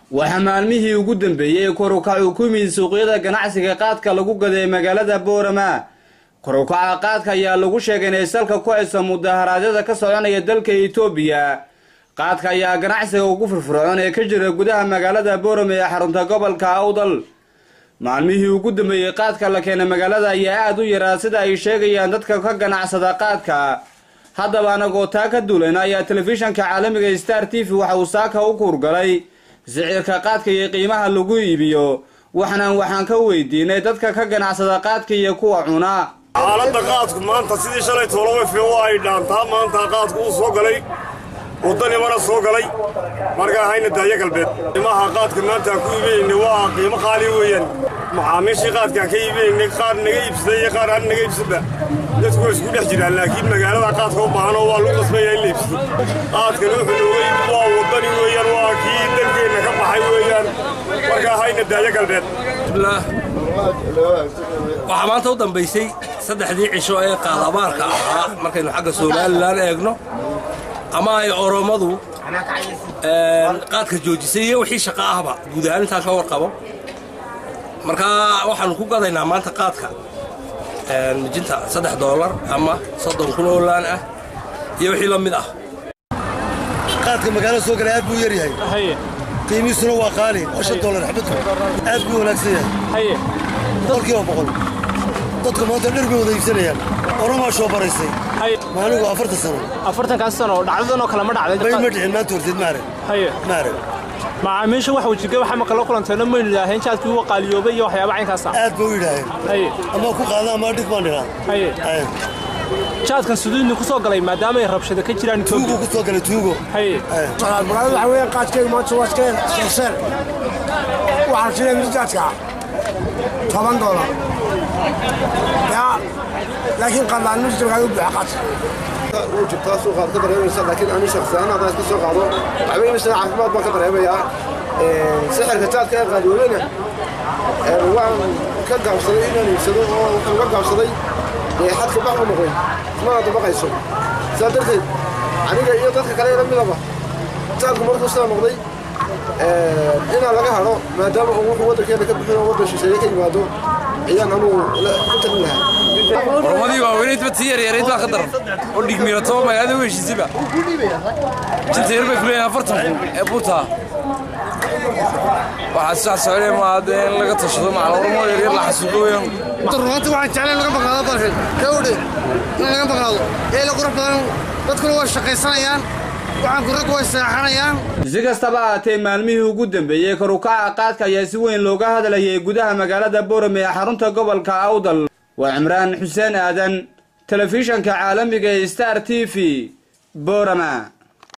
waxaa maalmihii ugu dambeeyey korukacu ku yimid suuqyada ganacsiga qaadka lagu gaday magaalada boorama korukaca qaadka ayaa lagu sheegay inay salka ku hayso mudaharaadyada ka soconaya dalka etoobiya qaadka ayaa ganacsiga ugu firfircoon ee ka jira gudaha magaalada boorama ee xarunta gobolka awdal maalmihii ugu dambeeyey qaadka la keenay magaalada ayaa aada u yaraa sida ay sheegayaan dadka ka ganacsada qaadka haddaba anagoo taa ka duulayna ayaa telefishanka caalamiga star t v waxa uu saaka u kuurgalay sicirka qaadka iyo qiimaha lagu iibiyo waxnaan waxaan ka weydiinay dadka ka ganacsada qaadka iyo kuwa cuna xaaladda qaadku maanta sidii shalay toolawayfe waa ay dhaantaa maanta qaadku uu soo galay waddanimana soo galay markaa hayna daaya galbeed qiimaha qaadka maanta aan ku iibinayna waa qiimo qaali weeyaan macaamiishii qaadkaan ka iibinaynay qaar naga iibsaday iyo qaar aan naga iibsanba dadku waa isku dhex jiraan laakiin magaalada qaadka u baahan oo waa lagu qasbaya in la iibsado qaadkan wuxuu nooga iib waa waddani weeyaan waa kii dalkeenna ka baxay weeyaan markaa hayna daaya galbeed waxaa maanta u dambaysay saddexdii cisho ee qaadabaarka ahaa markaynu xagga somalilan eegno ama ay oromadu qaadka joojisay iyo wixii shaqo ahba guud ahaan intaan ka warqabo markaa waxaanu ku gadaynaa maanta qaadka mijinta saddex doolar ama soddon kun oo laan ah iyo wixii la mid ah qaadka magaalada soo galay aad buu yar yahay qiimihiisuna waa qaali waa shan doolar xabadku aad buu wanaagsan yahay boqolkiiba boqol dadku maanta dhir bay wada iibsanayaan oromaa shoo baraysay maaligu afartan sano afartankaas sano dhacdadan oo kale ma dhacday bay ma dhicin maanta horteed maare haye maare macaamiisha wax wajiga waxa ma kala kulanteena maynu idhaaheen jaadkii uu qaaliyoobay iyo waxyaaba caynkaas ah aad bay u yidhaaheen haye ama ku qaada ama dhig baan dhigaa haye jaadkan suduudni ku soo galay maadaama ay rabshado ka jiraan tuugo ku soo galay tuugo haye magaalada waxa weeyaan qaadkayga maanta waa iska seerseen waxaan siinay mijaadka toban doolar yaa laakiin qadlaan mijta waxay u buuxa qaadka wuu jirtaa suuqaad ka dareemaysa laakiin ani shakhsiyahaan haddaan iska soo qaado waxba imisana caafimaad baan ka dareemayaa sixirka jaadka ee qaadiyoobeyna waan ka gaabsaday inaan iibsado oo waxaan uga gaabsaday dee xadka bax u noqday mana dabaqayso sidaa darteed aniga iyo dadka kale la midaba jaadku markuu sidaa noqday inaan laga hadho maadaama uu wuxuu waddankeena ka bixin oo waddan shisheeye ka yimaado ayaan anugu ku talin lahaa oromadii waaweynayd ba tii yaryarayd baa ka daran oo dhigmiirato magaalada u heshiisiba jinta yar bay ku leeyahay afartan kun ee buurtaa waxaa sidaas soconaya maadee in laga tashado macal oromo yaryar la xasuuqo weeyaan runta waxaan jeclay laga maqnaado balxin gawdhe in laga maqnaado eela qurux badan dadkuna waa shaqaysanayaan waxaan kuraggu way seexanayaan si kastaba ahaatee maalmihii ugu dambeeyey korukaca qaadka ayaa si weyn looga hadlayay gudaha magaalada boorame ee xarunta gobolka awdal waa cimraan xuseen aadan telefishanka caalamiga ee star t v boorama